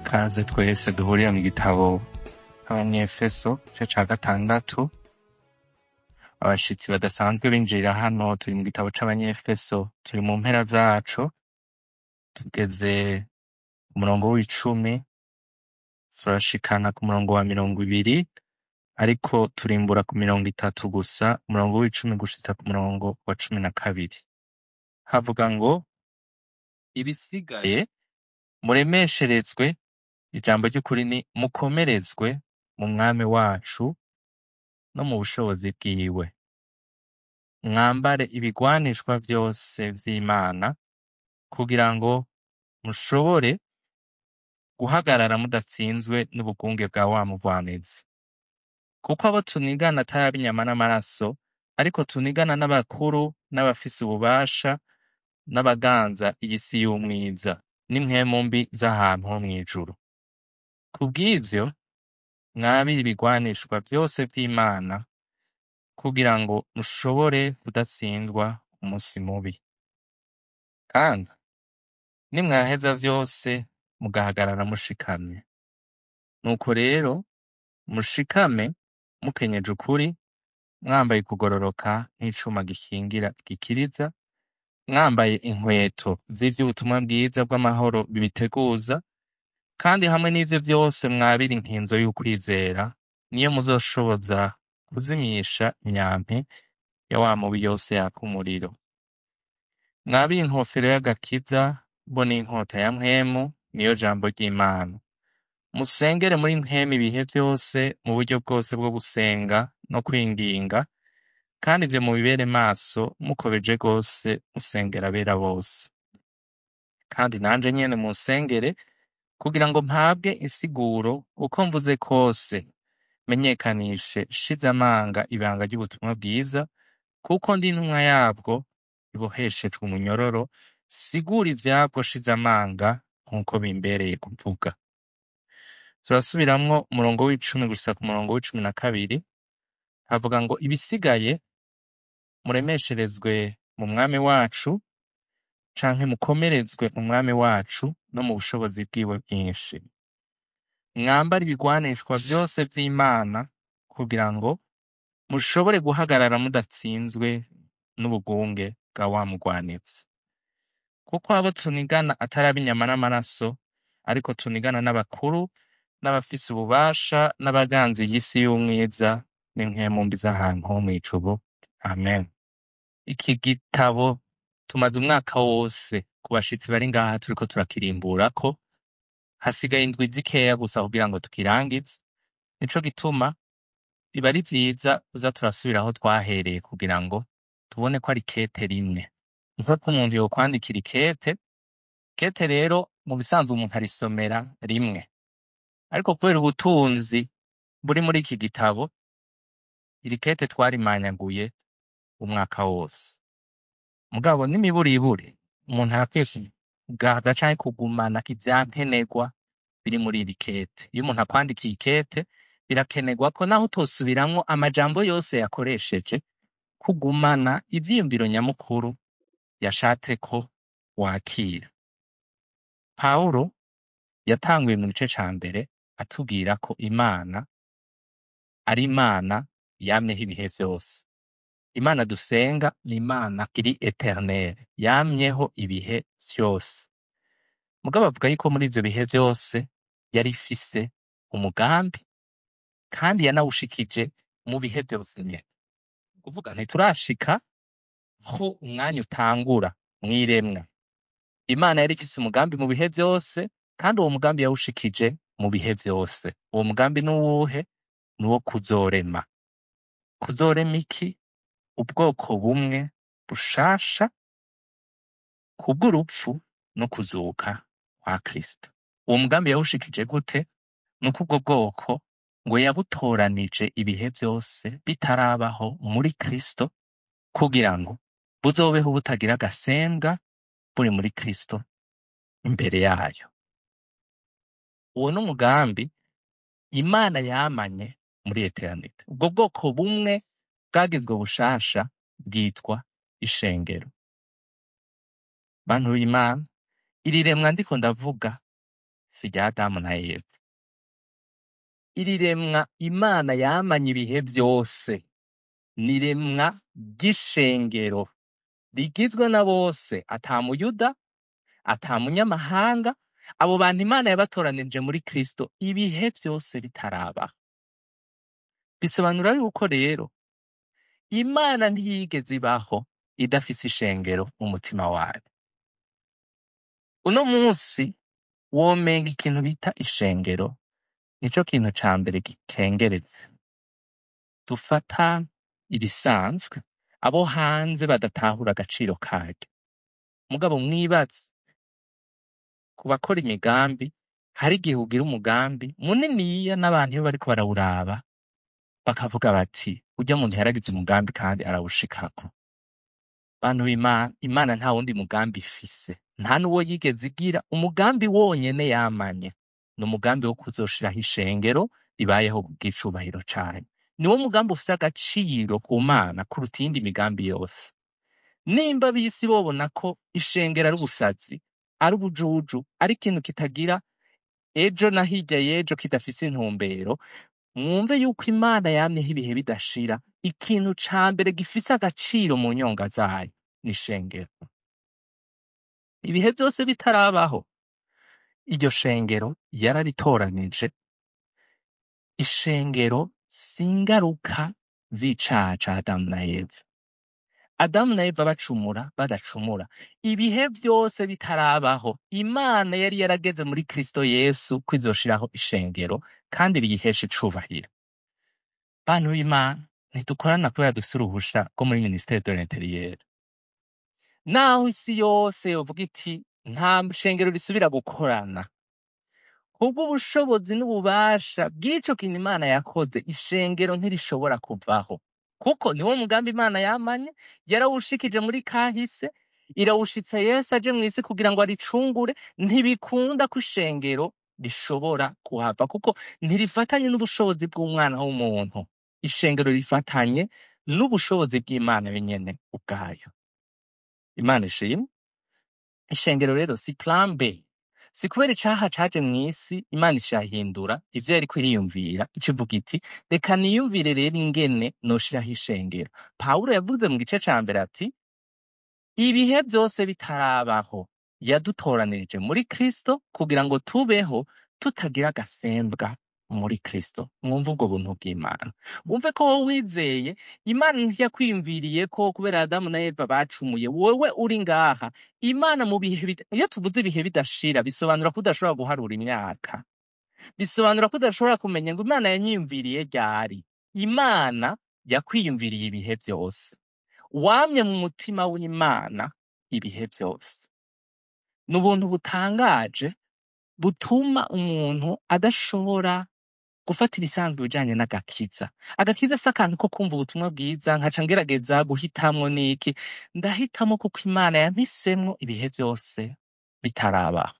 Kaze twese duhurira mu gitabo Abanyefeso igice ca gatandatu abashitsi badasanzwe binjirira hano turi mu gitabo c'Abanyefeso turi mu mpera zaco tugeze ku murongo w'icumi turashikana ku murongo wa mirongo ibiri ariko turimbura ku mirongo itatu gusa umurongo w'icumi gushitsa ku murongo wa cumi na kabiri havuga ngo ibisigaye muremesherezwe ijambo ry'ukuri ni mukomerezwe mu mwami wacu no mu bushobozi bwiwe mwambare ibigwanishwa vyose vy'Imana kugira ngo mushobore guhagarara mudatsinzwe n'ubugunge bwa wa mugwaneza kuko abo tunigana atari ab'inyama n'amaraso ariko tunigana n'abakuru n'abafise ububasha n'abaganza iyi si y'umwiza n'impwemu mbi z'ahantu ho mw'ijuru kubw'ivyo mwabire ibigwanishwa vyose vy'Imana kugira ngo mushobore kudatsindwa umunsi mubi kandi nimwaheza vyose mugahagarara mushikamye nuko rero mushikame mukenyeje ukuri mwambaye kugororoka nk'icuma gikingira gikiriza mwambaye inkweto z'ivy'ubutumwa bwiza bw'amahoro bibiteguza kandi hamwe n'ivyo vyose mwabire inkinzo y'ukwizera niyo muzoshoboza kuzimisha imyampi ya wa mubi yose yaka umuriro mwabire inkofero y'agakiza bo n'inkota ya mpwemu niyo jambo ry'Imana musengere muri mpwemu ibihe vyose mu buryo bwose bwo gusenga no kwinginga kandi ivyo mubibere maso mukobeje rwose musengera abera bose kandi nanje nyene munsengere kugira ngo mpabwe insiguro uko mvuze kose menyekanishe shize amanga ibanga ry'ubutumwa bwiza kuko ndi intumwa yabwo iboheshejwe umunyororo sigura ivyabwo shize amanga nk'uko bimbereye kuvuga turasubiramwo umurongo w'icumi gushika ku murongo w'icumi na kabiri havuga ngo ibisigaye muremesherezwe mu mwami wacu canke mukomerezwe mu mwami wacu no mu bushobozi bwiwe bwinshi mwambare ibigwanishwa vyose vy'Imana kugira ngo mushobore guhagarara mudatsinzwe n'ubugunge bwa wa mugwaneza kuko abo tunigana atari ab'inyama n'amaraso ariko tunigana n'abakuru n'abafise ububasha n'abaganzi y'isi y'umwiza n'impwemu mbi z'ahantu ho mw'ijuru amen iki gitabo tumaze umwaka wose ku bashitsi bari ngaha turiko turakirimburako hasigaye indwi zikeya gusa kugira ngo tukirangize nico gituma biba ari vyiza kuza turasubira aho twahereye kugira ngo tubone ko ari kete rimwe nk'uko umuntu yokwandikira ikete kete rero mu bisanzwe umuntu arisomera rimwe ariko kubera ubutunzi buri muri iki gitabo iri kete twarimanyaguye umwaka wose mugabo n'imiburiburi umuntu arakwiye kugaza canke kugumana ivyankenerwa biri muri iri kete iyo umuntu akwandikiye ikete birakenerwa ko naho utosubiramwo amajambo yose yakoresheje kugumana ivyiyumviro nyamukuru yashatse ko wakira pawulo yatanguye mu gice ca mbere atubwira ko imana ari imana yamyeho ibihe vyose imana dusenga ni imana iri eternere yamyeho ibihe vyose mugabo avuga yuko muri ivyo bihe vyose yari ifise umugambi kandi yanawushikije mu bihe vyose nyene kuvuga ntiturashika ho umwanya utangura mw'iremwa imana yari ifise umugambi mu bihe vyose kandi uwo mugambi yawushikije mu bihe vyose uwo mugambi n'uwuhe ni uwo kuzorema kuzorema iki ubwoko bumwe bushasha kubw'urupfu no kuzuka kwa kristo uwo mugambi yawushikije gute ni uko ubwo bwoko ngo yabutoranije ibihe vyose bitarabaho muri kristo kugira ngo buzobeho butagira agasembwa buri muri kristo imbere yayo uwo ni umugambi imana yamanye muri eternite ubwo bwoko bumwe bwagizwe bushasha bwitwa ishengero bantu b'imana iri remwa ndiko ndavuga si rya adamu na eva iri remwa imana yamanye ibihe byose ni remwa ry'ishengero rigizwe na bose ata muyuda ata munyamahanga abo bantu imana yabatoranirije muri kristo ibihe byose bitaraba bisobanura yuko rero imana ntiyigeze ibaho idafise ishengero mu mutima wayo uno munsi womenga ikintu bita ishengero nico kintu ca mbere gikengeretse dufata ibisanzwe abo hanze badatahura agaciro karyo mugabo mwibaze ku bakora imigambi hari igihe ugira umugambi muniniya n'abantu iyo bariko barawuraba bakavuga bati urya muntu yaragize umugambi kandi arawushikako bantu b'imana imana nta wundi mugambi ifise nta n'uwo yigeze igira umugambi wonyene yamanye ni umugambi wo kuzoshiraho ishengero ribayeho bw'icubahiro cayo niwo mugambi ufise agaciro ku mana kuruta iyindi migambi yose nimba bisi bobona ko ishengero ari ubusazi ari ubujuju ari ikintu kitagira ejo na hirya y'ejo kidafise intumbero mwumve yuko imana yamyeho ibihe bidashira ikintu ca mbere gifise agaciro mu nyonga zayo ni ishengero ibihe byose bitarabaho iryo shengero yararitoranije ishengero si ingaruka z'icaha ca adamu na eva adamu na eva bacumura badacumura ibihe byose bitarabaho imana yari yarageze muri kristo yesu ko izoshiraho ishengero kandi riyihesha icubahiro bantu b'imana ntidukorana kubera dufise uruhusha rwo muri ministere de l'interieur naho isi yose yovuga iti nta shengero risubira gukorana kubw'ubushobozi n'ububasha bw'ico kintu imana yakoze ishengero ntirishobora kuvaho kuko niwo mugambi imana yamanye yarawushikije muri kahise irawushitsa yesu aje mw'isi kugira ngo aricungure ntibikunda ko ishengero rishobora kuhava kuko ntirifatanye n'ubushobozi bw'umwana w'umuntu ishengero rifatanye n'ubushobozi bw'imana yenyene ubwayo imana ishimwe ishengero rero si plan B si kubera icaha caje mw'isi imana ishahindura ivyo yariko iriyumvira ico ivuga iti reka niyumvire rero ingene noshiraho ishengero pawulo yavuze mu gice ca mbere ati ibihe vyose bitarabaho yadutoranirije muri kristo kugira ngo tubeho tutagira agasembwa muri kristo mwumve ubwo buntu bw'imana wumve ko wowe wizeye imana ntiyakwiyumviriye ko kubera adamu na eva bacumuye wowe uri ngaha imana mu bihe bida- iyo tuvuze ibihe bidashira bisobanura ko udashobora guharura imyaka bisobanura ko udashobora kumenya ngo imana yanyiyumviriye ryari imana yakwiyumviriye ibihe byose wamye mu mutima w'imana ibihe byose ni ubuntu butangaje butuma umuntu adashobora gufata ibisanzwe bijanye n'agakiza agakiza si akantu ko kumva ubutumwa bwiza nkaca ngerageza guhitamwo n'iki ndahitamo kuko imana yampisemwo ibihe byose bitarabaho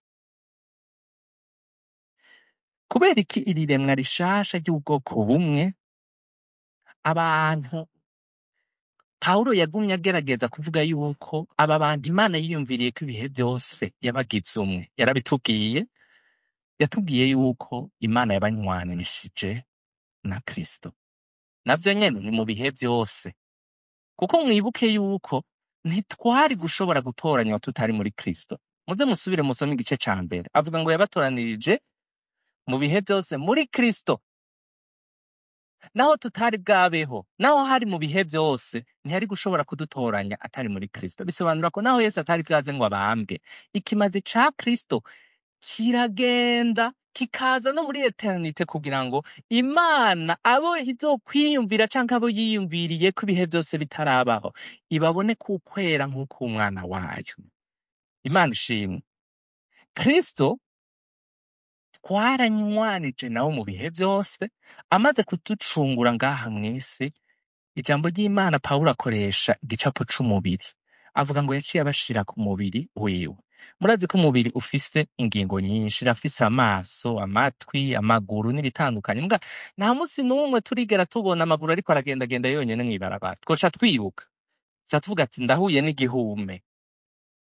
kubera iki iri remwa rishasha ry'ubwoko bumwe abantu pawulo yagumye agerageza kuvuga yuko aba bantu imana yiyumviriye ko ibihe byose yabagize umwe yarabitubwiye yatubwiye yuko imana yabanywanishije na kristo navyo nyene ni mu bihe byose kuko mwibuke yuko ntitwari gushobora gutoranywa tutari muri kristo muze musubire musome igice ca mbere avuga ngo yabatoranirije mu bihe byose muri kristo naho tutari bwabeho naho hari mu bihe byose ntiyari gushobora kudutoranya atari muri kristo bisobanura ko naho yesu atari bwaze ngo abambwe ikimazi ca kristo kiragenda kikaza no muri eternite kugira ngo imana abo izokwiyumvira canke abo yiyumviriye ko ibihe byose bitarabaho ibabone kukwera nk'uko umwana wayo imana ishimwe kristo twaranywanije nawe mu bihe byose amaze kuducungura ngaha mw'isi ijambo ry'imana pawulo akoresha igicapo c'umubiri avuga ngo yaciye abashira ku mubiri wiwe murazi ko umubiri ufise ingingo nyinshi irafise amaso amatwi amaguru n'ibitandukanye mbwa nta musi n'umwe turigera tubona amaguru ariko aragendagenda yonyene mw'ibarabara twoca twiruka tuca tuvuga ati ndahuye n'igihume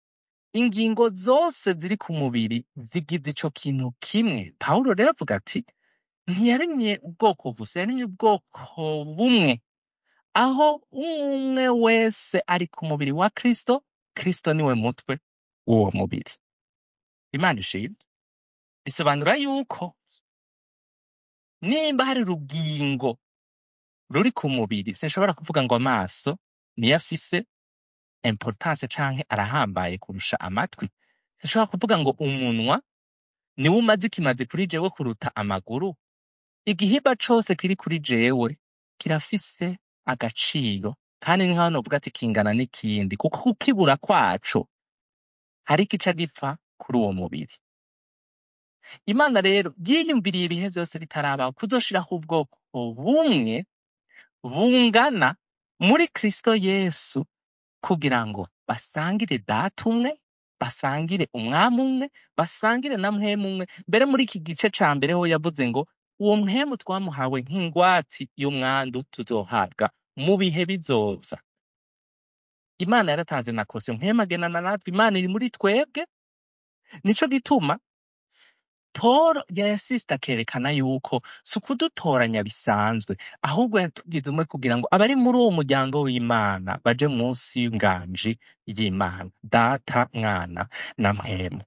ingingo zose ziri ku mubiri zigize ico kintu kimwe pawulo rero avuga ati ntiyaremye ubwoko gusa yaremye ubwoko bumwe aho umwe wese ari ku mubiri wa kristo kristo niwe mutwe w'uwo mubiri imana ishimwe bisobanura yuko nimba hari urugingo ruri ku mubiri sinshobora kuvuga ngo amaso niyo afise importance canke arahambaye kurusha amatwi sinshobora kuvuga ngo umunwa niwo umaze ikimaze kuri jewe kuruta amaguru igihimba cose kiri kuri jewe kirafise agaciro kandi ni nkaho novuga ati kingana n'ikindi kuko kukibura kwaco hari igica gipfa kuri uwo mubiri imana rero yiyumviriye ibihe vyose bitarabaho kuzoshiraho ubwoko bumwe bungana muri kristo yesu kugira ngo basangire data umwe basangire umwami umwe basangire na mpwemu umwe mbere muri iki gice ca mbere ho yavuze ngo uwo mpwemu twamuhawe nk'ingwati y'umwandu tuzohabwa mu bihe bizoza imana yaratanze na kose mpwemu agenana natwe imana iri muri twebwe nico gituma Paul yasista akerekana yuko si ukudutoranya bisanzwe ahubwo yatugize umwe kugira ngo abari muri uwo muryango w'Imana baje munsi y'inganji y'Imana data mwana na mpwemu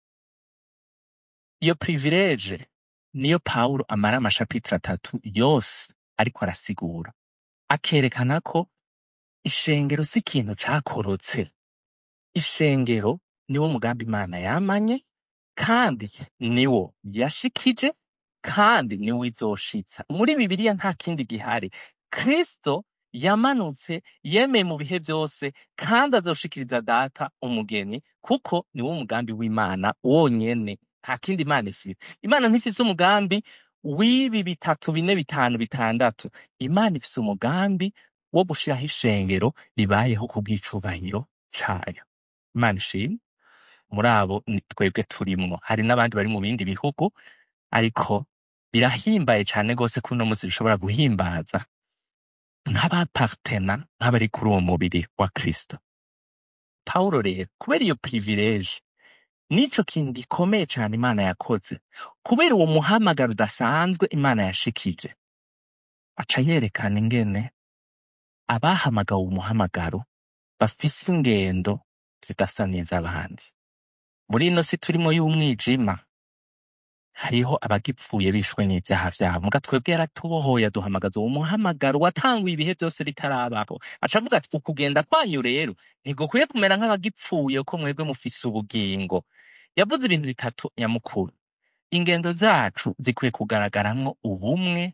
iyo privilege niyo Pawulo amara amashapitire atatu yose ariko arasigura akerekana ko ishengero si ikintu cakorotse ishengero niwo mugambi Imana yamanye kandi niwo yashikije kandi niwo izoshitsa muri bibiliya nta kindi gihari kristo yamanutse yemeye mu bihe byose kandi azoshikiriza data umugeni kuko niwo mugambi w'imana wonyene nta kindi imana ifite imana ntifise umugambi w'ibi bitatu bine bitanu bitandatu imana ifise umugambi wo gushiraho ishengero ribayeho ku bw'icubahiro cayo imana ishimwe muri abo ni twebwe turimwo hari n'abandi bari mu bindi bihugu ariko birahimbaye cane gose ko uno musi bishobora guhimbaza nk'abapartena nk'abari kuri uwo mubiri wa kristo pawulo rero kubera iyo privilege nico kintu gikomeye cane imana yakoze kubera uwo muhamagaro udasanzwe imana yashikije aca yerekana ingene abahamagawe umuhamagaro bafise ingendo zidasa n'iz'abandi muri ino si turimo y'umwijima hariho abagipfuye bishwe n'ivyaha vyabo muga twebwe yaratubohoye aduhamagaza uwo muhamagaro watanguye ibihe vyose bitarabaho aca avuga ati ukugenda kwanyu rero ntigukwiye kumera nk'abagipfuye ko mwebwe mufise ubugingo yavuze ibintu bitatu nyamukuru ingendo zacu zikwiye kugaragaramwo ubumwe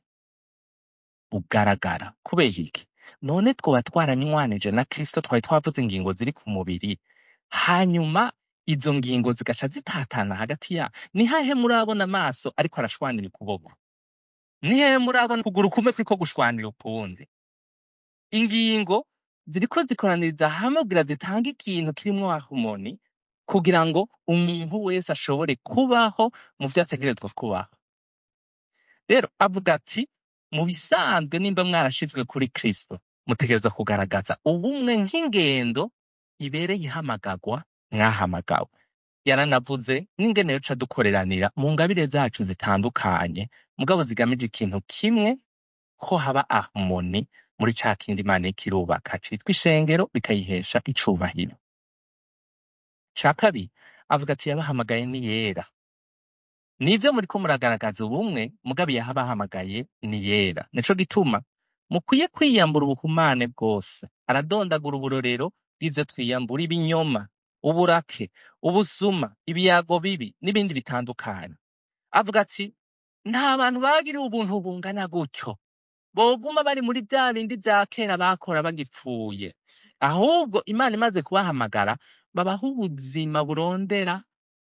bugaragara kubera iki none twoba twaranywanije na kristo twari twavuze ingingo ziri ku mubiri hanyuma izo ngingo zigaca zitatana hagati ya ni hehe murabona amaso ariko arashwanira ukuboko ni hehe murabona ukuguru kumwe kuriko gushwanira ukundi ingingo ziriko zikoraniriza hamwe kugira zitange ikintu kirimwo harmoni kugira ngo umuntu wese ashobore kubaho mu vyo ategerezwa kubaho rero avuga ati mu bisanzwe nimba mwarashizwe kuri kristo mutegereza kugaragaza ubumwe nk'ingendo ibereye ihamagarwa mwahamagawe yaranavuze n'ingene yoca dukoreranira mu ngabire zacu zitandukanye mugabo zigamije ikintu kimwe ko haba harmoni muri ca kindi imana iriko irubaka citwa ishengero bikayihesha icubahiro ca kabiri avuga ati yabahamagaye ni yera nivyo muriko muragaragaza ubumwe mugabo yahabahamagaye ni yera nico gituma mukwiye kwiyambura ubuhumane bwose aradondagura uburorero bw'ivyo twiyambura ibinyoma uburake ubusuma ibiyago bibi n'ibindi bitandukanye avuga ati nta bantu bagiriwe ubuntu bungana gutyo boguma bari muri vya bindi vya kera bakora bagipfuye ahubwo imana imaze kubahamagara babaho ubuzima burondera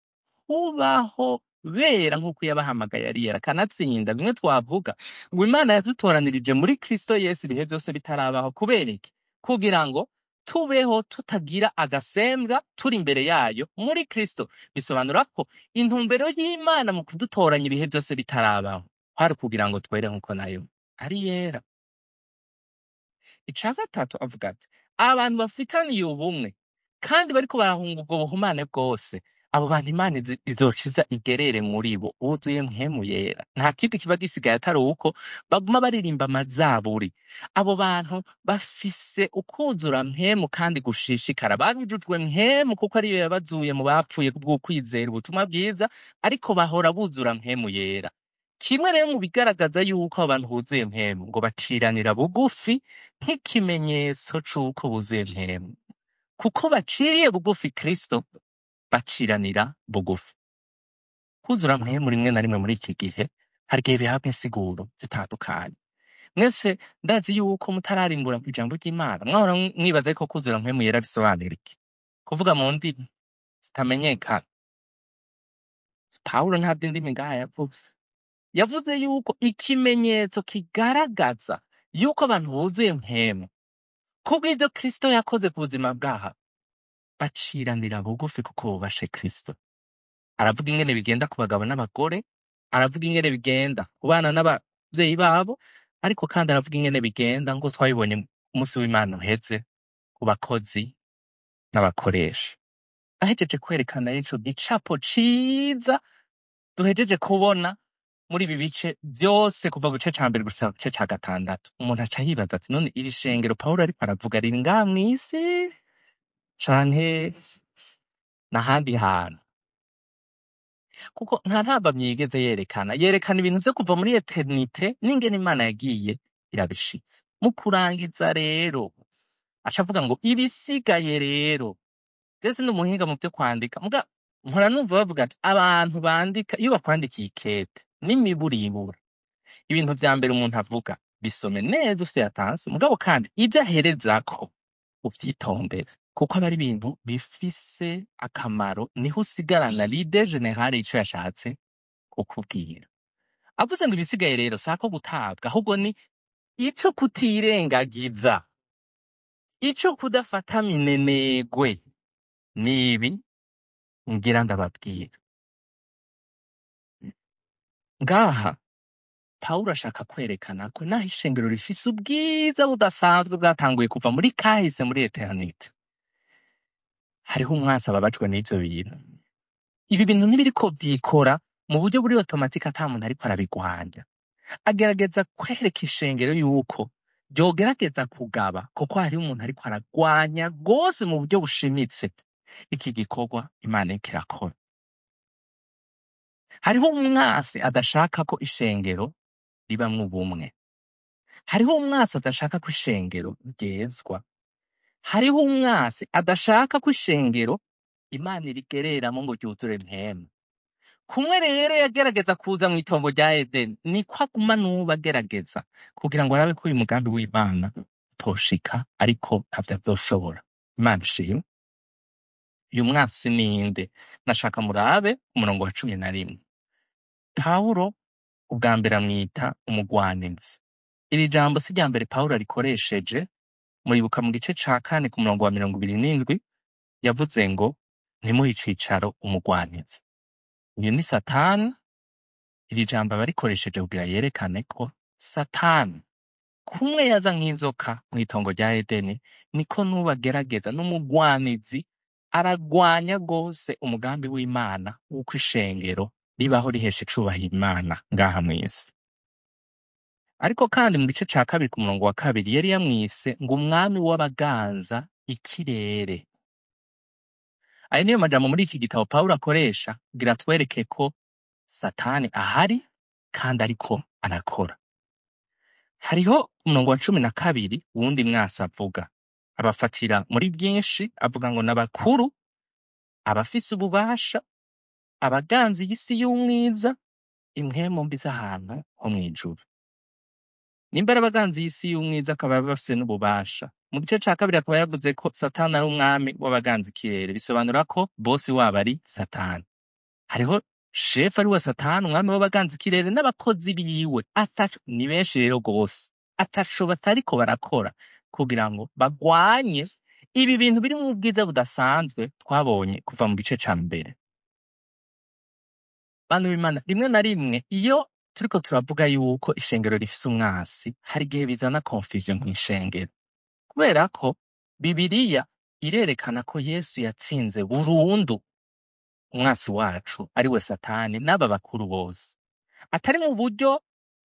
kubaho bera nk'uko yabahamagaye ari yera kanatsinda bimwe twavuga ngo imana yadutoranirije muri kristo yesu ibihe vyose bitarabaho kubera iki kugira ngo tubeho tutagira agasembwa turi imbere yayo muri kristo bisobanura ko intumbero y'imana mu kudutoranya ibihe vyose bitarabaho kwari kugira ngo twere nk'uko nayo ari yera ica gatatu avuga ati abantu bafitaniye ubumwe kandi bariko barahunga ubwo buhumane bwose abo bantu imana izi- izociza igerere muri bo wuzuye mpemu yera nta kindi kiba gisigaye atari uko baguma baririmba amazaburi abo bantu bafise ukuzura mpemu kandi gushishikara babujujwe mpemu kuko ariyo yabazuye mu bapfuye kubw'ukwizera ubutumwa bwiza ariko bahora buzura mpemu yera kimwe rero mu bigaragaza yuko abo bantu buzuye mpemu ngo baciranira bugufi nk'ikimenyetso c'uko buzuye mpemu kuko baciriye bugufi kristo baciranira bugufi kuzura mpemu rimwe na rimwe muri iki gihe hari igihe bihabwa insiguro zitandukanye mwese ndazi yuko mutararimbura ku ijambo ry'imana mwahora mwibaza ko kuzura mpemu yera bisobanura iki kuvuga mu ndimi zitamenyekana pawulo nta by'indimi ngaha yavuze yavuze yuko ikimenyetso kigaragaza yuko abantu buzuye mpemu kubw'ibyo kristo yakoze ku buzima bwaha baciranira bugufi kuko bubashe kristo aravuga ingene bigenda ku bagabo n'abagore aravuga ingene bigenda ku bana n'abavyeyi babo ariko kandi aravuga ingene bigenda ngo twabibonye ku munsi w'imana uheze ku bakozi n'abakoresha ahejeje kwerekana ico gicapo ciza duhejeje kubona muri ibi bice vyose kuva ku gice ca mbere gushika ku gice ca gatandatu umuntu aca yibaza ati none iri shengero pawulo ariko aravuga riri ngaha mw'isi canke n'ahandi hantu kuko nta ntambamyi yigeze yerekana yerekana ibintu vyo kuva muri eternite n'ingene imana yagiye irabishitse mu kurangiza rero aca avuga ngo ibisigaye rero rero sindi umuhinga mu vyo kwandika muga mpora numva bavuga ati abantu bandika iyo bakwandikiye ikete n'imiburibura ibintu vya mbere umuntu avuga bisome neza ufite yatanse mugabo kandi ibyo aherezako uvyitondere kuko aba ari ibintu bifise akamaro niho usigarana lide generale ico yashatse kukubwira avuze ngo ibisigaye rero sako gutabwa ahubwo ni ico kutirengagiza ico kudafata minenegwe nibi ngira ndababwira ngaha pawulo ashaka kwerekana ko naho ishengero rifise ubwiza budasanzwe bwatanguye kuva muri kahise muri eternite hariho umwasi ababajwe n'ivyo bintu ibi bintu ntibiriko vyikora mu buryo buri otomatike ata muntu ariko arabigwanya agerageza kwereka ishengero yuko ryogerageza kugaba kuko hariho umuntu ariko aragwanya rwose mu buryo bushimitse iki gikorwa imana iriko irakora hariho umwasi adashaka ko ishengero ribamwo ubumwe hariho umwasi adashaka ko ishengero ryezwa hariho umwasi adashaka ko ishengero imana irigereramo ngo ryuzure mpemu kumwe rero yagerageza kuza mu itongo rya edeni niko aguma n'ubu agerageza kugira ngo arabe ko uyu mugambi w'imana utoshika ariko ntavyo azoshobora imana ishimwe uyu mwasi ninde nashaka murabe umurongo wa cumi na rimwe pawulo ubwa mbere amwita umugwanizi iri jambo si rya mbere pawulo arikoresheje muribuka mu gice ca kane ku murongo wa mirongo ibiri n'indwi yavuze ngo ntimuhe icicaro umugwanizi uyu ni satani iri jambo aba arikoresheje kugira yerekane ko satani kumwe yaza nk'inzoka mu itongo rya edeni niko n'ubu agerageza n'umugwanizi aragwanya rwose umugambi w'imana w'uko ishengero ribaho rihesha icubahiro imana ngaha mw'isi ariko kandi mu gice ca kabiri ku murongo wa kabiri yari yamwise ngo umwami w'abaganza ikirere ayo niyo majambo muri iki gitabo pawulo akoresha kugira atwereke ko satani ahari kandi ariko arakora hariho umurongo wa cumi na kabiri wundi mwasi avuga abafatira muri byinshi avuga ngo n'abakuru abafise ububasha abaganzi y'isi y'umwiza impwemu mbi z'ahantu ho mw'ijuru nimba ari abaganzi y'isi y'umwiza akaba bafise n'ububasha mu gice ca kabiri akaba yavuze ko satani ari umwami w'abaganzi ikirere bisobanura ko bosi wabo ari satani hariho shefu ari we satani umwami w'abaganzi ikirere n'abakozi biwe ataco ni benshi rero rwose ataco batariko barakora kugira ngo bagwanye ibi bintu biri mu bwiza budasanzwe twabonye kuva mu gice ca mbere bantu b'imana rimwe na rimwe iyo turiko turavuga yuko ishengero rifise umwasi hari igihe bizana confusion mw'ishengero kubera ko bibiriya irerekana ko yesu yatsinze burundu umwasi wacu ari we satani n'aba bakuru bose atari mu buryo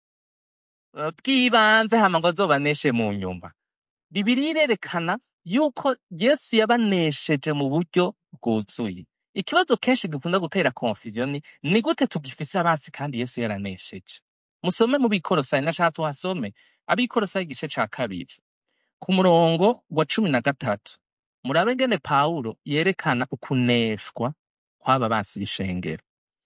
eh, bw'ibanze hama ngo azobaneshe mu nyuma bibiri irerekana yuko yesu yabanesheje mu buryo bwuzuye ikibazo kenshi gikunda gutera confusion ni ni gute tugifise abasi kandi yesu yaranesheje musome mu bikorosayi nashaka tuhasome abikorosayi igice ca kabiri ku murongo wa cumi na gatatu murabe ngene pawulo yerekana ukuneshwa kw'aba basi b'ishengero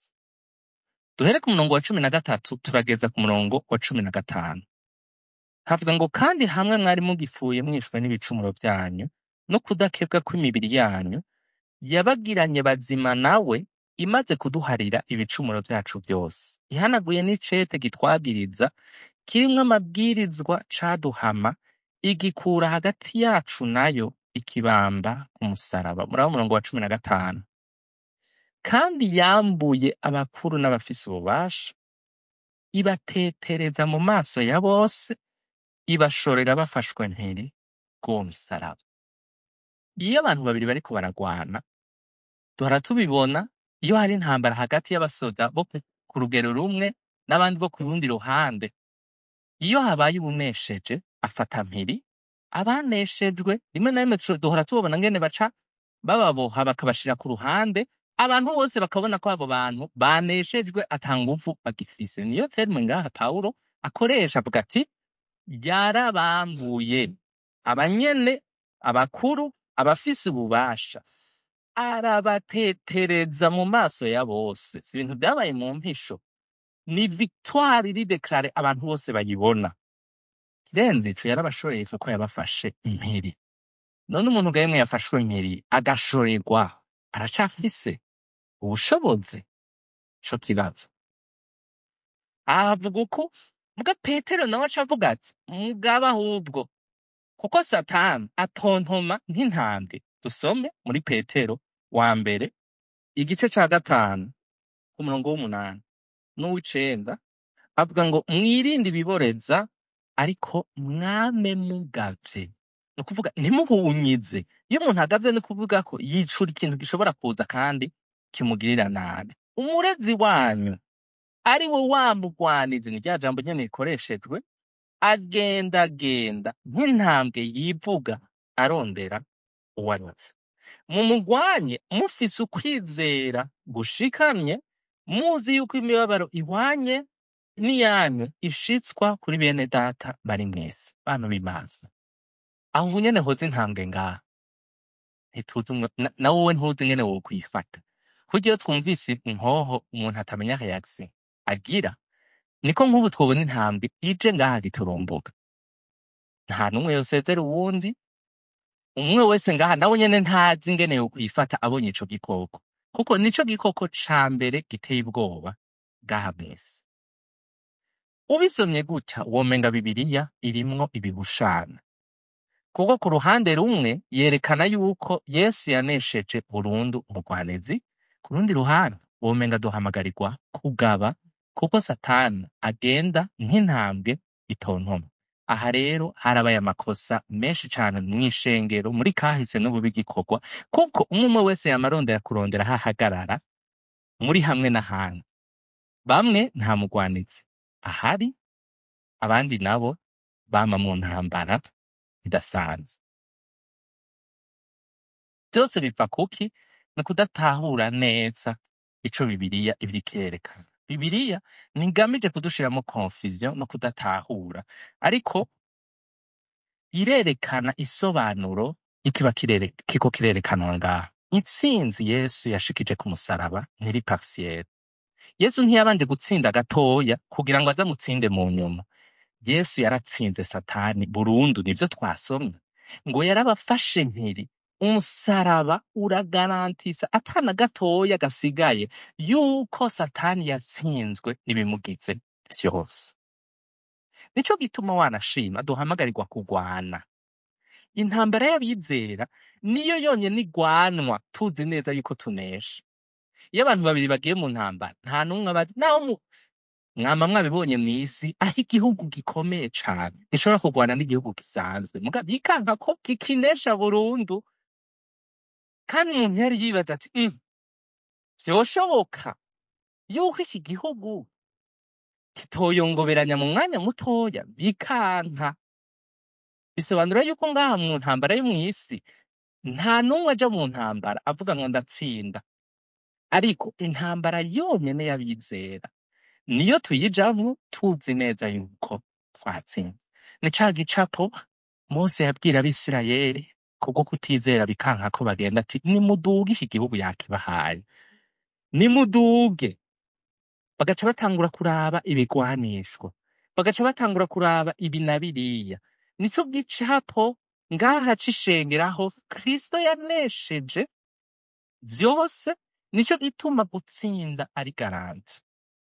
duhere ku murongo wa cumi na gatatu turageza ku murongo wa cumi na gatanu havuga ngo kandi hamwe mwari mugipfuye mwishwe n'ibicumuro byanyu no kudakebwa kw'imibiri yanyu yabagiranye bazima nawe imaze kuduharira ibicumuro byacu byose ihanaguye n'icete gitwabiriza kirimwo amabwirizwa caduhama igikura hagati yacu nayo ikibamba ku musaraba muraba umurongo wa cumi na gatanu kandi yambuye abakuru n'abafise ububasha ibatetereza mu maso ya bose ibashorera bafashwe mpiri bw'uwo musaraba iyo abantu babiri bariko baragwana duhora tubibona iyo hari intambara hagati y'abasoda bo ku ku rugero rumwe n'abandi bo ku rundi ruhande iyo habaye uwunesheje afata mpiri abaneshejwe rimwe na rimwe tu- duhora tubabona ngene baca bababoha bakabashira ku ruhande abantu bose bakabona ko abo bantu baneshejwe ata nguvu bagifise niyo terme ngaha pawulo akoresha avuga ati yarabambuye abanyene abakuru abafise ububasha arabatetereza mu maso ya bose si ibintu byabaye mu mpisho ni victoire iri deklare abantu bose bayibona kirenze ico yarabashoreye ko yabafashe impiri none umuntu ga yemwe yafashwe impiri agashorerwa aracafise ubushobozi co kibazo ahavuga uko mbwa petero nawe aca avuga ati mugaba ahubwo kuko satani atontoma nk'intambwe dusome muri petero wa mbere igice ca gatanu ku murongo w'umunani n'uw'icenda avuga ngo mwirinde ibiboreza ariko mwame mugavye ni ukuvuga ntimuhunyize iyo umuntu agavye ni kuvuga ko yicura ikintu gishobora kuza kandi kimugirira nabi umurezi wanyu ari we wamugwaniza ni rya jambo nyene rikoreshejwe agendagenda nk'intambwe yivuga arondera uwarutse mumugwanye mufise ukwizera gushikamye muzi yuko imibabaro ihwanye n'iyanyu ishitswa kuri bene data bari mwese bantu b'imazi aho ubu nyene hoza intambwe ngaha ntituzi umwe- na na wowe ntuzi ingene wokwifata kurya iyo twumvise inkoho umuntu atamenya reaction agira niko nk'ubu twobona intambwe ije ngaha giturumbuka nta n'umwe yosezera uwundi umwe wese ngaha nawe nyene ntazi ingene yokwifata abonye ico gikoko kuko nico gikoko ca mbere giteye ubwoba ngaha mwese ubisomye gutya womenga bibiliya irimwo ibibushana kuko ku ruhande rumwe yerekana yuko yesu yanesheje burundu umugwanezi ku rundi ruhande womenga duhamagarirwa kugaba kuko satani agenda nk'intambwe itontoma aha rero harabaye amakosa menshi cane mw'ishengero muri kahise n'ubu bigikorwa kuko umwe umwe wese yamarondera kurondera aho ahagarara muri hamwe n'ahandi bamwe nta mugwanizi ahari abandi nabo bama mu ntambara idasanzwe byose biva kuki ni kudatahura neza ico bibiliya ibiriko irerekana bibiliya ntigamije kudushiramo confusion no kudatahura ariko irerekana isobanuro ikiba kirere, kiko kirerekanwa ngaha intsinzi yesu yashikije ku musaraba ntiri partielle yesu ntiyabanje gutsinda gatoya kugira ngo aze amutsinde mu nyuma yesu yaratsinze satani burundu nivyo twasomye ngo yarabafashe mpiri umusaraba uragarantisa atana gatoya gasigaye yuko satani yatsinzwe n'ibimugize vyose nico gituma wanashima duhamagarirwa kugwana intambara y'abizera niyo yonyene igwanwa tuzi neza yuko tunesha iyo abantu babiri bagiye mu ntambara nta n'umwe abazi naho mu mwama mwabibonye mw'isi aho igihugu gikomeye cane gishobora kurwana n'igihugu gisanzwe muga bikanka ko kikinesha burundu kandi umuntu yari yibaza ati "Mm, vyoshoboka yuko iki gihugu kitoyongoberanya mu mwanya mutoya bikanka bisobanura yuko ngaha mu ntambara yo mw'isi nta n'umwe aja mu ntambara avuga ngo ndatsinda ariko intambara yonyene y'abizera niyo tuyijamwo tuzi neza yuko twatsinze ni ca gicapo mose yabwira abisirayeli kubwo kutizera bikanka ko bagenda ati nimuduge iki gihugu yakibahaye nimuduge bagaca batangura kuraba ibigwanishwa bagaca batangura kuraba ibi na biriya nico gicapo ngaha c'ishengeraho kristo yanesheje vyose nico gituma gutsinda ari garanti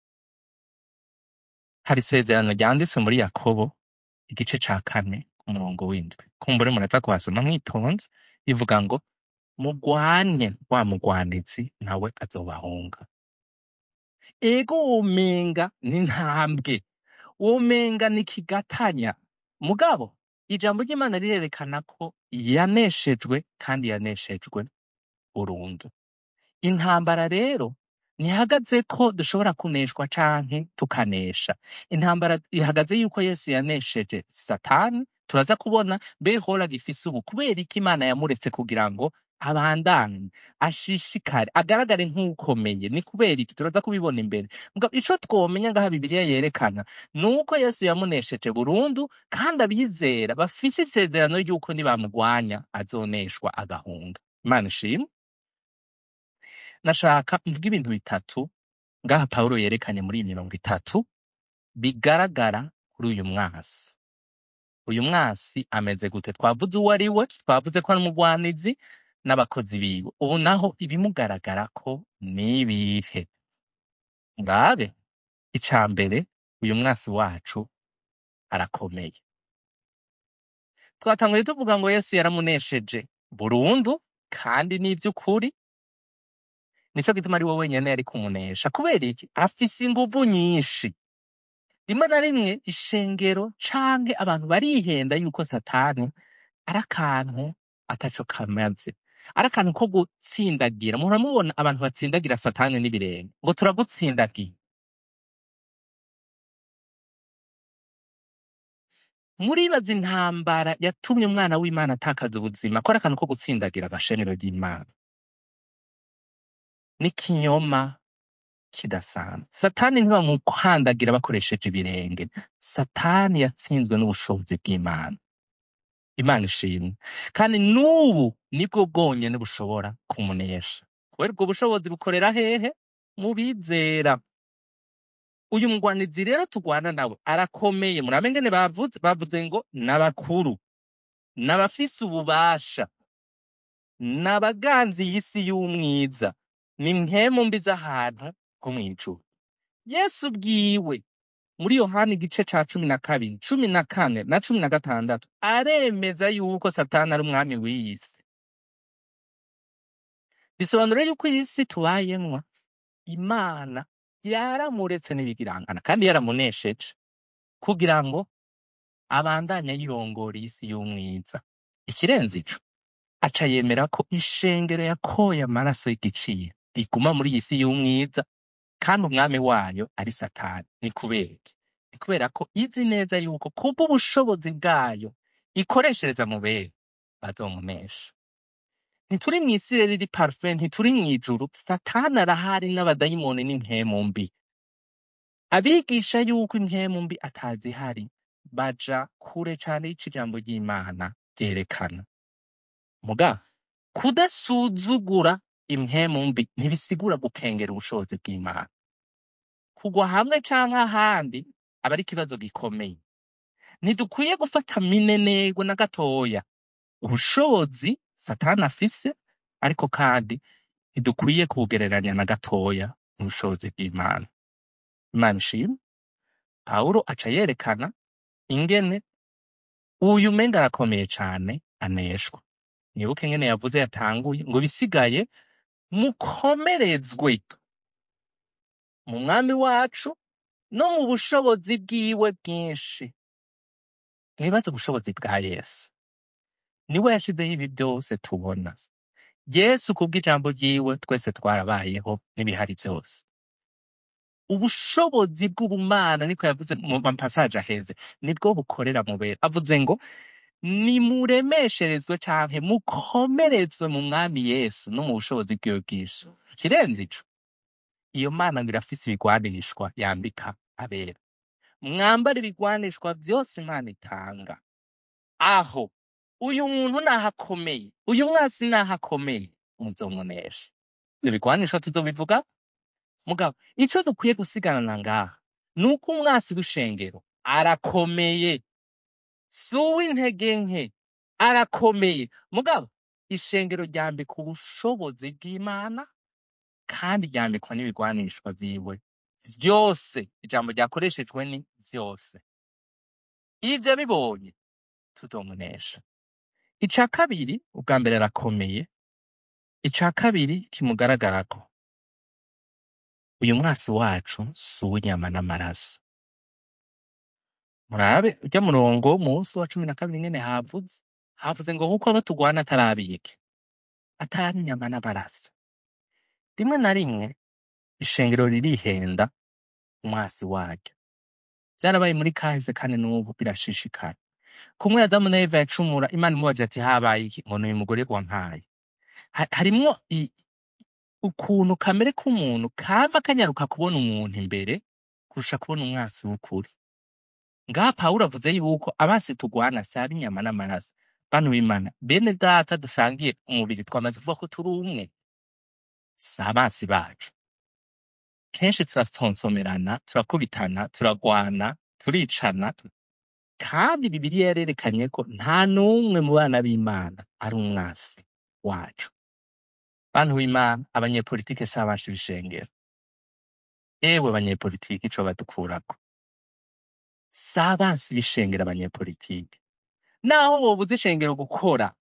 hari isezerano ryanditse muri yakobo igice ca kane umurongo w'indwi kumbure muraza kuhasoma mwitonze ivuga ngo mugwanye wa mugwanizi nawe azobahunga ego womenga ni ntambwe womenga ni kigatanya mugabo ijambo ry'imana rirerekana ko yaneshejwe kandi yaneshejwe burundu intambara rero ntihagaze ko dushobora kuneshwa canke tukanesha intambara ihagaze yuko yesu yanesheje satani turaza kubona behora gifise ubu kubera iki imana yamuretse kugira ngo abandanye ashishikare agaragare nk'ukomeye ni kubera iki turaza kubibona imbere Mugabo ico twomenya ngaha bibiliya yerekana ni uko yesu yamunesheje burundu kandi abizera bafise isezerano ry'uko nibamugwanya azoneshwa agahunga imana ishimwe nashaka mvuga ibintu bitatu ngaha pawulo yerekanye muri iyi mirongo itatu bigaragara kuri uyu mwasi uyu mwasi ameze gute twavuze uwo ari we twavuze ko ari umugwanizi n'abakozi biwe ubu naho ibimugaragara ko ni ibihe ngabe ica mbere uyu mwasi wacu arakomeye twatanguye tuvuga ngo yesu yaramunesheje burundu kandi ni ivy'ukuri nico gituma ari we wenyene yari kumunesha kubera iki afise inguvu nyinshi rimwe na rimwe ishengero canke abantu barihenda yuko satani ari akantu ataco kamaze ari akantu ko gutsindagira muhora mubona abantu batsindagira satani n'ibirenge ngo turagutsindagiye muribaza intambara yatumye umwana w'imana atakaza ubuzima ko ari akantu ko gutsindagira agashenero ry'imana n'ikinyoma kidasanzwe satani ntibamukandagira bakoresheje ibirenge satani yatsinzwe n'ubushobozi bw'imana imana ishimwe kandi n'ubu nibwo bwonyene bushobora kumunesha kubera ubwo bushobozi bukorera hehe mu bizera uyu mugwanizi rero tugwana nawe arakomeye murabe ngene bavuze bavuze ngo n'abakuru n'abafise ububasha n'abaganzi y'isi y'umwiza ni mpemu mbi z'ahantu ho mw'ijuru yesu bwiwe muri yohani igice ca cumi na kabiri cumi na kane na cumi na gatandatu aremeza yuko satani ari umwami w'iyi si bisobanura yuko iyi si tubayemwo imana yaramuretse n'ibigirangana kandi yaramunesheje kugira ngo abandanye yirongora iyi si y'umwiza ikirenze ico aca yemera ko ishengero yakoye amaraso y'igiciro riguma muri iyi si y'umwiza kandi umwami wayo ari satani ni kubera iki ni kubera ko izi neza yuko kubw'ubushobozi bwayo ikoreshereza mu bera bazomunesha ntituri mw'isi rero iri parufe ntituri mw'ijuru satani arahari n'abadayimoni n'impwemu mbi abigisha yuko impwemu mbi atazihari baja kure cane y'ico ijambo ry'imana ryerekana muga kudasuzugura impwemu mbi ntibisigura gukengera ubushobozi bw'imana kugwa hamwe canke ahandi aba ari ikibazo gikomeye ntidukwiye gufata minenegwe na gatoya ubushobozi satani afise ariko kandi ntidukwiye kubugereranya na gatoya n'ubushobozi bw'imana imana ishimwe pawulo aca yerekana ingene uyu umenga arakomeye cane aneshwa nibuke ingene yavuze yatanguye ngo bisigaye mukomerezwe mu mwami wacu no mu bushobozi bwiwe bwinshi mwibaze ubushobozi bwa yesu niwe yashizeho ibi byose tubona yesu kubw'ijambo ryiwe twese twarabayeho n'ibihari byose ubushobozi bw'ubumana niko yavuze mu mapasaje aheze nibwo bukorera mu bera avuze ngo nimuremesherezwe canke mukomerezwe mu mwami yesu no mu bushobozi bwiwe bwinshi kirenze ico iyo mana ngo irafise ibigwanishwa yambika abera mwambare ibigwanishwa vyose imana itanga aho uyu muntu naho akomeye uyu mwasi naho akomeye muzomunesha ivyo bigwanishwa tuzobivuga mugabo ico dukwiye gusigarana ngaha ni uko umwasi w'ishengero arakomeye si uw'intege nke arakomeye mugabo ishengero ryambika ubushobozi bw'imana kandi ryambikwa n'ibigwanishwa vyiwe vyose ijambo ryakoreshejwe ni vyose ivyo bibonye tuzomunesha ica kabiri ubwa mbere arakomeye ica kabiri kimugaragarako uyu mwasi wacu si uw'inyama n'amaraso murabe urya murongo wo munsi wa cumi na kabiri nyene havuze havuze ngo kuko abo tugwana atarabike atari inyama n'amaraso rimwe na rimwe ishengero ririhenda umwasi waryo vyarabaye muri kahise kandi n'ubu birashishikara kumwe adamu na eva yacumura imana imubaje ati habaye iki ngo n'uyu mugore wampaye Ha- harimwo i- ukuntu kamere k'umuntu kama kanyaruka kubona umuntu imbere kurusha kubona umwasi w'ukuri ngaha pawulo avuze yuko abasi tugwana si ab'inyama n'amaraso bantu b'imana bene data dusangiye umubiri twamaze kuvuga ko turi umwe si abasi bacu kenshi turasonsomerana turakubitana turagwana turicana kandi bibiliya yarerekanye ko nta n'umwe mu bana b'imana ari umwasi wacu bantu b'imana abanyepolitike si abacu b'ishengero ewe banyepolitike ico badukurako si abansi b'ishengero abanyepolitike naho bobuza ishengero gukora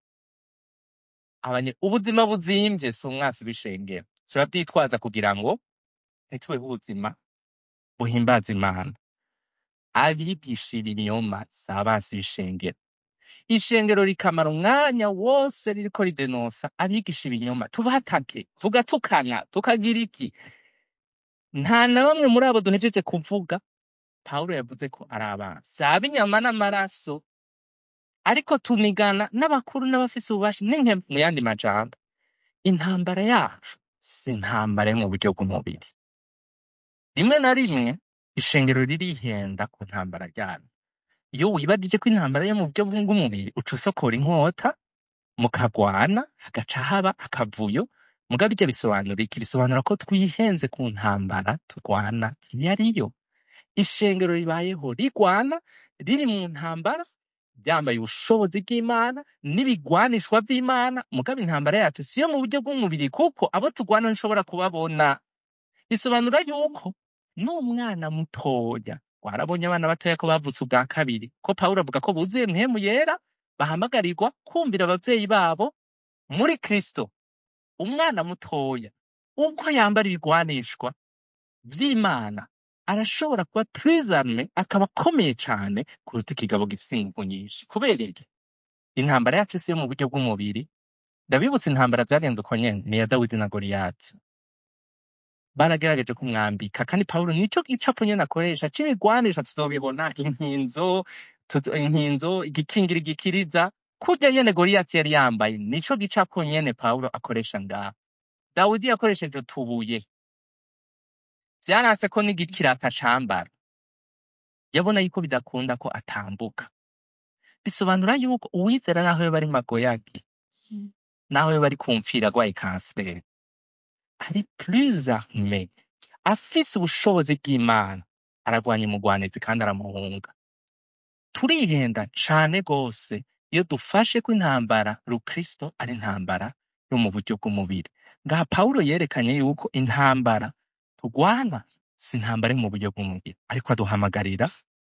abanye ubuzima buzimvye si umwasi w'ishengero turavyitwaza kugira ngo ntitubeho ubuzima buhimbaza imana abigishira ibinyoma si abansi b'ishengero ishengero rikamara umwanya wose ririko ridenosa abigisha ibinyoma tubatake tugatukana tukagira iki nta na bamwe muri abo duhejeje kuvuga pawulo yavuze ko ari abansi si ab'inyama n'amaraso ariko tunigana n'abakuru n'abafise ububasha n'inke mu yandi majambo intambara yacu si intambara yo mu buryo bw'umubiri rimwe na rimwe ishengero ririhenda ku ntambara ryayo iyo wibajije ko intambara yo mu buryo bw'umubiri uca usokora inkota mukagwana hagaca haba akavuyo mugabo ivyo bisobanura iki bisobanura ko twihenze ku ntambara turwana iyo ariyo ishengero ribayeho rigwana riri mu ntambara ryambaye ubushobozi bw'imana n'ibigwanishwa vy'imana mugabo intambara yacu siyo mu buryo bw'umubiri kuko abo turwana ntushobora kubabona bisobanura yuko n'umwana mutoya warabonye abana batoya ko bavutse ubwa kabiri ko pawulo avuga ko buzuye mpemu yera bahamagarirwa kumvira abavyeyi babo muri kristo umwana mutoya ubwo yambara ibigwanishwa vy'imana arashobora kuba prisame akaba akomeye cane kuruta ikigabo gifise inguvu nyinshi kubera iki intambara yacu si yo mu buryo bw'umubiri ndabibutsa intambara vyagenze uko nyene ni iya dawidi na goliyati baragerageje kumwambika kandi pawulo nico gicapo nyene akoresha c'ibigwanisha tuzobibona inkinzo tuzo- inkinzo igikingira igikiriza kurya nyene goliyati yari yambaye nico gicapo nyene pawulo akoresha ngaha dawidi yakoresheje utubuye vyaranse ko n'igikirata cambara yabona yuko bidakunda ko atambuka bisobanura yuko uwizera naho yoba ari magoyagi naho yoba ari kumfira agwaye kanseri ari prisame afise ubushobozi bw'imana aragwanya umugwanizi kandi aramuhunga turihenda cane gose iyo dufashe ko intambara rukristo ari intambara yo mu buryo bw'umubiri ngaha pawulo yerekanye yuko intambara turwana si intambara yo mu buryo bw'umubiri ariko aduhamagarira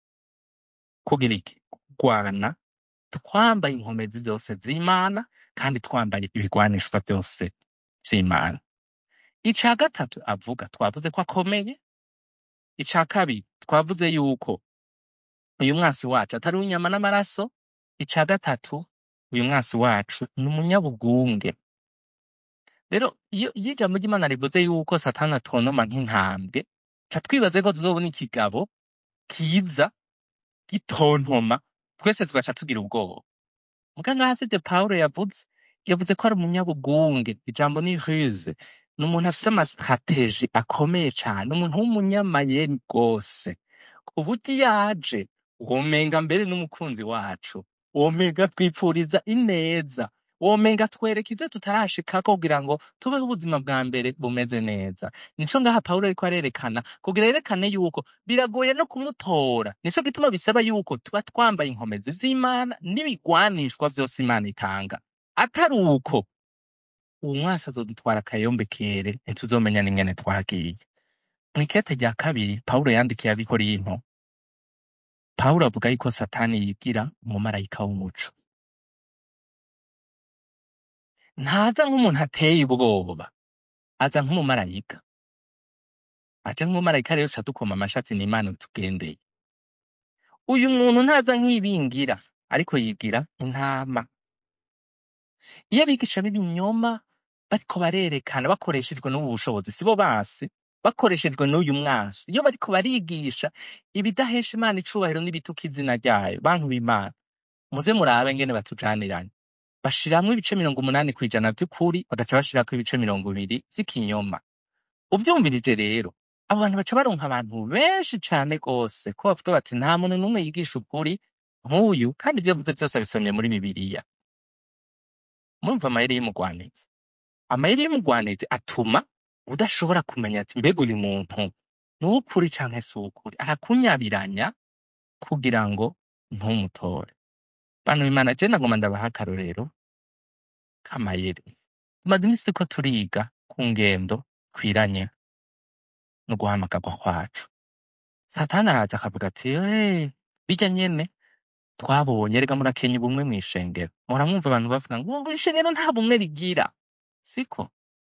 kugira iki kurwana twambaye inkomezi zose z'imana kandi twambaye ibigwanishwa byose vy'imana ica gatatu avuga twavuze ko akomeye ica kabiri twavuze yuko uyu mwasi wacu atari uw'inyama n'amaraso ica gatatu uyu mwasi wacu ni umunyabugunge rero iyo iyo ijambo ry'imana rivuze yuko satani atontoma nk'inkambwe ca twibaze ko tuzobona ikigabo kiza gitontoma twese tugaca tugira ubwoba muga ngaha sivyo pawulo yavuze yavuze ko ari umunyabugunge ijambo ni ruse ni umuntu afise amastrateji akomeye cane umuntu w'umunyamayeri rwose ku buryo iyo aje womenga mbere n'umukunzi wacu womenga twipfuriza ineza womenga twereka ivyo tutarashikako kugira ngo tubeho ubuzima bwa mbere bumeze neza nico ngaha pawulo ariko arerekana kugira yerekane yuko biragoye no kumutora nico gituma bisaba yuko tuba twambaye inkomezi z'imana n'ibigwanishwa vyose imana itanga atari uko uwo mwasi azodutwara akayombekere ntituzomenya n'ingene twagiye mw'ikete rya kabiri pawulo yandikiye abikorinto pawulo avuga yuko satani yigira umumarayika w'umuco ntaza nk'umuntu ateye ubwoba aza nk'umumarayika aje nk'umumarayika rero ca dukoma amashatsi n'imana tugendeye uyu muntu ntaza nk'ibingira ariko yigira intama iyo abigisha b'ibinyoma bariko barerekana bakoreshejwe n'ubu bushobozi sibo basi bakoreshejwe n'uyu mwasi iyo bariko barigisha ibidahesha imana icubahiro n'ibituka izina ryayo bantu b'imana muze murabe ngene batujaniranye bashiramwo ibice mirongo umunani kw'ijana vy'ukuri bagaca bashirako ibice mirongo ibiri vy'ikinyoma uvyumvirije rero abo bantu baca baronka abantu benshi cane rwose ko bavuga bati nta muntu n'umwe yigisha ukuri nk'uyu kandi ivyo avuze vyose abisomye muri bibiliya murumva amayeri y'umugwanizi amayeri y'umugwanizi atuma udashobora kumenya ati mbega uyu muntu ni uw'ukuri canke si uw'ukuri arakunyabiranya kugira ngo ntumutore bantu b'imana je nagoma ndabaha akarorero k'amayeri tumaze imisi turiko turiga ku ngendo kwiranye no guhamagarwa kwacu satani araza akavuga ati "Eh, birya nyene twabonye rega murakenya ubumwe mw'ishengero muramwumva abantu bavuga ngo ngo ishengero nta bumwe rigira siko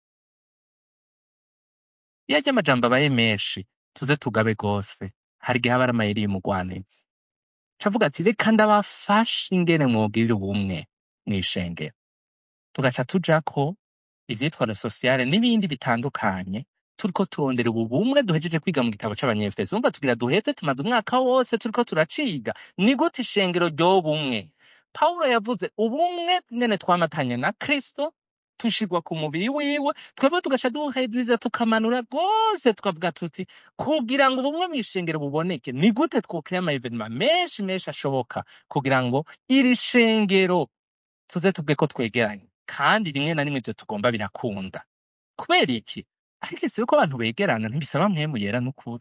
iyo arya amajambo abaye menshi tuze tugabe rwose hari igihe aba ari amayeri y'umugwanizi cavuga ati reka ndabafashe ingene mwogirira ubumwe mw'ishengero tugaca tujako ivyitwa sosiyale n'ibindi bitandukanye turiko turondera ubu bumwe duhejeje kwiga mu gitabo c'abanyefeso umva tugira duheze tumaze umwaka wose turiko turaciga ni gute ishengero ry'ubumwe pawulo yavuze ubumwe nyene twamatanye na kristo tushirwa ku mubiri wiwe twebwe tugaca duheziriza tukamanura rwose tukavuga tuti kugira ngo ubumwe mw'ishengero buboneke ni gute twokira ama evenema menshi menshi ashoboka kugira ngo iri shengero tuze tuvuge ko twegeranye kandi rimwe na rimwe ivyo tugomba birakunda kubera iki ariko ese yuko abantu begerana ntibisaba mwemu yera n'ukuri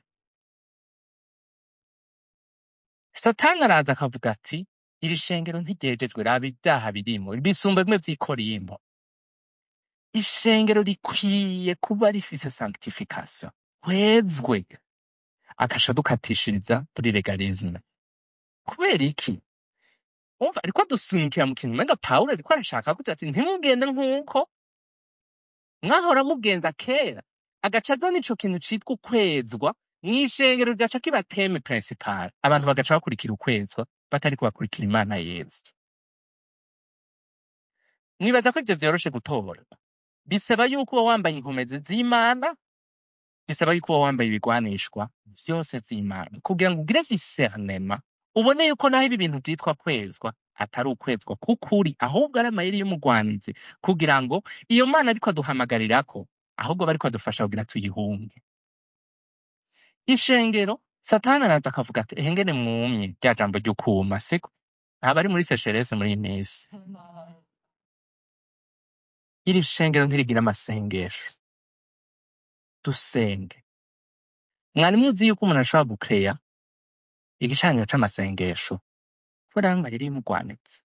satani araza akavuga ati iri shengero ntiryejejwe raba ibyaha birimo bisumba bimwe vy'ikorimbo ishengero rikwiye kuba rifise sanctification hwezwe agaca dukatishiriza kuri legalisme kubera iki umva ariko adusunikira mu kintu umenga pawulo ariko arashaka kugira ati ntimugende nk'uko mwahora mugenza kera agaca azana ico kintu citwa ukwezwa mw'ishengero rigaca kiba teme principal abantu bagaca bakurikira ukwezwa batariko bakurikira imana yezu mwibaza ko ivyo vyoroshe gutora bisaba yuko uba wambaye inkomezi z'imana bisaba yuko uba wambaye ibigwanishwa vyose vy'imana kugira ngo ugire discernema ubone yuko naho ibi bintu vyitwa kwezwa atari ukwezwa k'ukuri ahubwo ari amayeri y'umugwanizi kugira ngo iyo mana ariko aduhamagarirako ahubwo bariko adufasha kugira tuyihunge ishengero satani araza akavuga ati ehe ngene mwumye rya jambo ry'ukuma siko aba ari muri sesherese muri iyi minsi iri shengero ntirigira amasengesho dusenge mwari muzi yuko umuntu ashobora gukeya igicaniro c'amasengesho kubera ngo amayeri y'umugwanitsi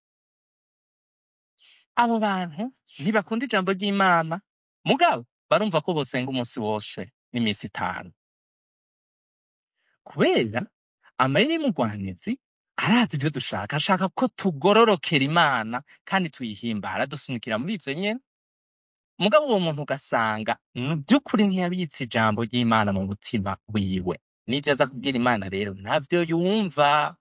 abo bantu ntibakunda ijambo ry'imana mugabo barumva ko bosenga umunsi wose n'iminsi itanu kubera amayeri y'umugwanizi arazi ivyo dushaka ashaka ko tugororokera imana kandi tuyihimbara dusunikira muri ivyo nyene mugabo uwo muntu ugasanga mu by'ukuri ntiyabitse ijambo ry'imana mu mutima wiwe n'ivyo aza kubwira imana rero ntavyo yumva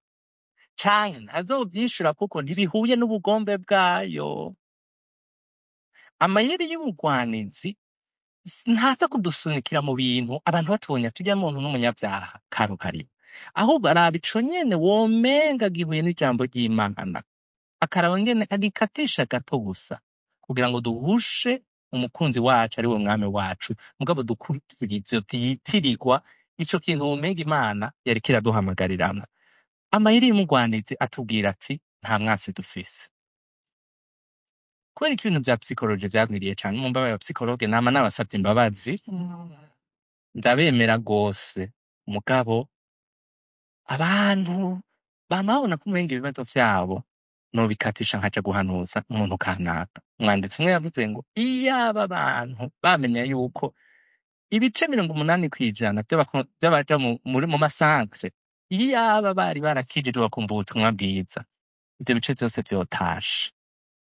canke ntazovyishura kuko ntibihuye n'ubugombe bwayo amayeri y'umugwanizi s- ntaza kudusunikira mu bintu abantu batubonye turya muntu n'umunyabyaha karuhariwe ahubwo araba ico nyene womenga gihuye n'ijambo ry'imana akaraba ngene agikatisha gato gusa kugira ngo duhushe umukunzi wacu ari we mwami wacu mugabo dukurikira ivyo vyitirirwa ico kintu womenga imana yariko iraduhamagariramwo amayeri y'umugwanizi atubwira ati nta mwasi dufise kubera ko ibintu vya psikoloji vyagwiriye cane mu mbabaye psikologe nama nabasavye imbabazi ndabemera rwose mugabo abantu bama babona ko umenga ibibazo vyabo nobikatisha nkaja guhanuza umuntu kanaka umwanditsi umwe yavuze ngo iyaba abantu bamenya yuko ibice mirongo umunani kw'ijana vy'abako- vy'abaja mu- muri mu masantre iyaba bari barakijijwe bakumva ubutumwa bwiza ivyo bice vyose vyotashe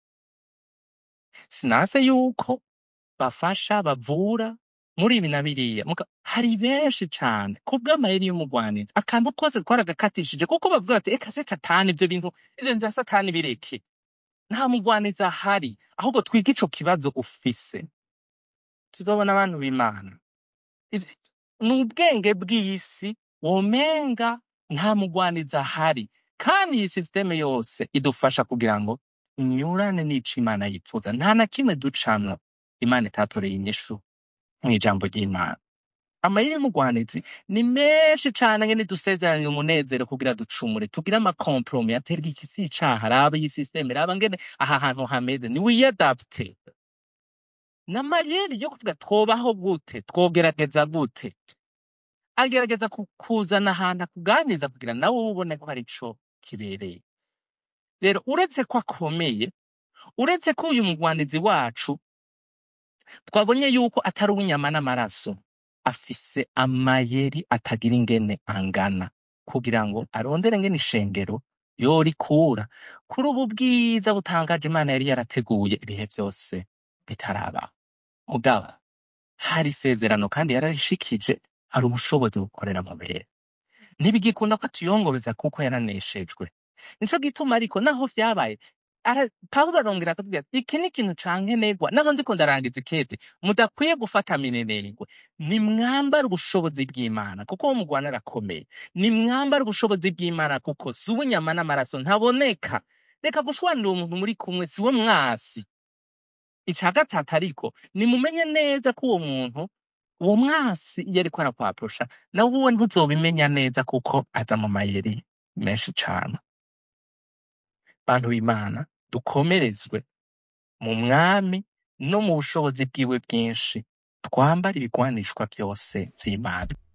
sinase yuko bafasha bavura muri ibi na biriya muga hari benshi cane kubw'amayeri y'umugwanizi akantu kose twaragakatishije kuko bavuga bati eka se satani ivyo bintu ivyo bintu vya satani bireke nta mugwanizi ahari ahubwo twige ico kibazo ufise tuzobona abantu b'imana Ivyo- ni ubwenge bw'isi womenga nta mugwanizi ahari kandi iyi sisiteme yose idufasha kugira ngo inyurane n'ico imana yifuza nta na kimwe ducamwo imana itatoreye inyishu mw'ijambo ry'imana amayeri y'umugwanizi ni menshi cane ngene dusezeranya umunezero kugira ducumure tugire amakompromi aterwa iki si icaha raba iyi sisiteme raba ngene aha hantu hameze ni wiyadapte n'amayeri yo kuvuga twobaho gute twogerageza gute agerageza ku- kuzana ahantu akuganiriza kugira nawe ubone ko hari ico kibereye rero uretse ko akomeye uretse ko uyu mugwanizi wacu twabonye yuko atari uw'inyama n'amaraso afise amayeri atagira ingene angana kugira ngo arondere ngene ishengero yorikura kuri ubu bwiza butangaje imana yari yarateguye ibihe vyose bitarabaho mugaba hari isezerano kandi yararishikije hari ubushobozi bukorera mu bere ntibigikunda ko atuyongobeza kuko yaraneshejwe nico gituma ariko naho vyabaye ara- pawulo arongera akatubwira ati iki ni ikintu cankenerwa naho ndiko ndarangiza ikete mudakwiye gufata minenengwe nimwambare ubushobozi bw'imana kuko uwo mugwana arakomeye nimwambare ubushobozi bw'imana kuko si uw'inyama n'amaraso ntaboneka reka gushwanira uwo muntu muri kumwe si we mwasi ica gatatu ariko nimumenye neza ko uwo muntu uwo mwasi iyo ariko arakwaprosha nawe uwe ntuzobimenya neza kuko aza mu mayeri menshi cane bantu b'imana dukomerezwe mu mwami no mu bushobozi bwiwe bwinshi twambare ibigwanishwa vyose vy'imana